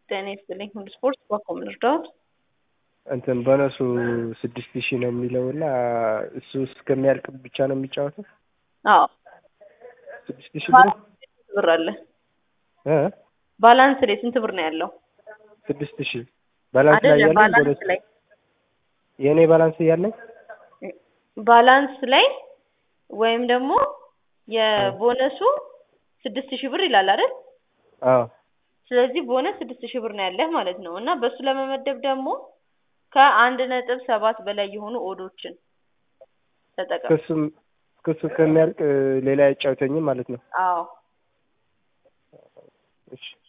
ጤና ይስጥልኝ ሁሉ ስፖርት በኮም ልርዳዎት? እንትን ቦነሱ ስድስት ሺህ ነው የሚለው እና እሱ እስከሚያልቅ ብቻ ነው የሚጫወተው? አዎ ስድስት ሺህ ብር ስንት ብር አለ? እ ባላንስ ላይ ስንት ብር ነው ያለው? ስድስት ሺህ ባላንስ ላይ አይደለም ያለኝ ባላንስ ቦነስ ላይ የእኔ ባላንስ ያለኝ ባላንስ ላይ ወይም ደግሞ የቦነሱ ስድስት ሺህ ብር ይላል አይደል? አዎ ስለዚህ ቦነስ ስድስት ሺህ ብር ነው ያለህ ማለት ነው እና በሱ ለመመደብ ደግሞ ከአንድ ነጥብ ሰባት በላይ የሆኑ ኦዶችን ተጠቀም። ክሱም ክሱ ከሚያልቅ ሌላ አይጫወተኝም ማለት ነው። አዎ እሺ